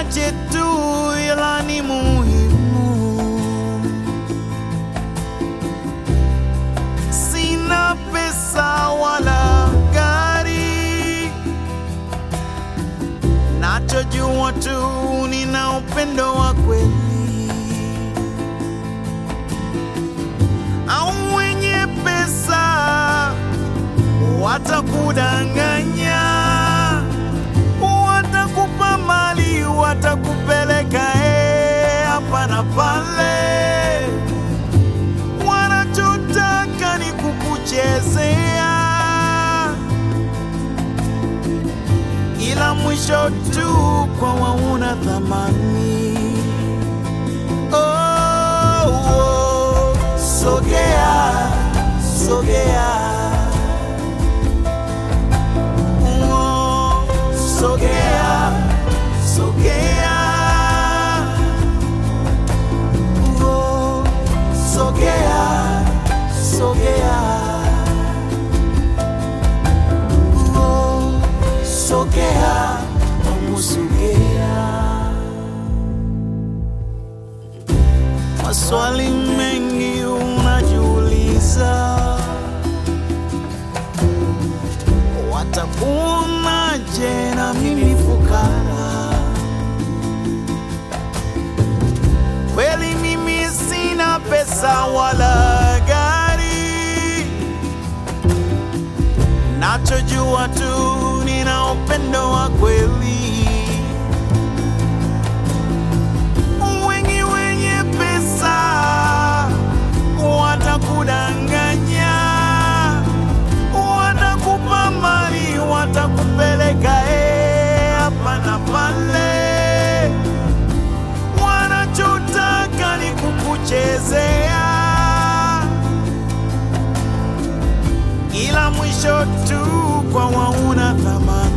machache tu ila ni muhimu. Sina pesa wala gari, nachojua tu nina upendo wa kweli. Au wenye pesa watakudanganya, watakupa mali, watakupeleka eh, hapa na pale, wanachotaka ni kukuchezea, ila mwisho tu kwa wauna thamani. Oh, oh, sogea, sogea Oh, sogea, sogea. Oh, sogea, sogea. Oh, sogea, vamos sogea. Maswali mengi unajiuliza watakuonaje na mimi fukara? Kweli mimi sina pesa wala gari, nachojua tu nina upendo wa kweli. Wengi wenye pesa watakudanganya watakupa mali, watakupeleka eh, hapa na pale, wanachotaka ni kukuchezea, ila mwisho tu kwa wauna thamani.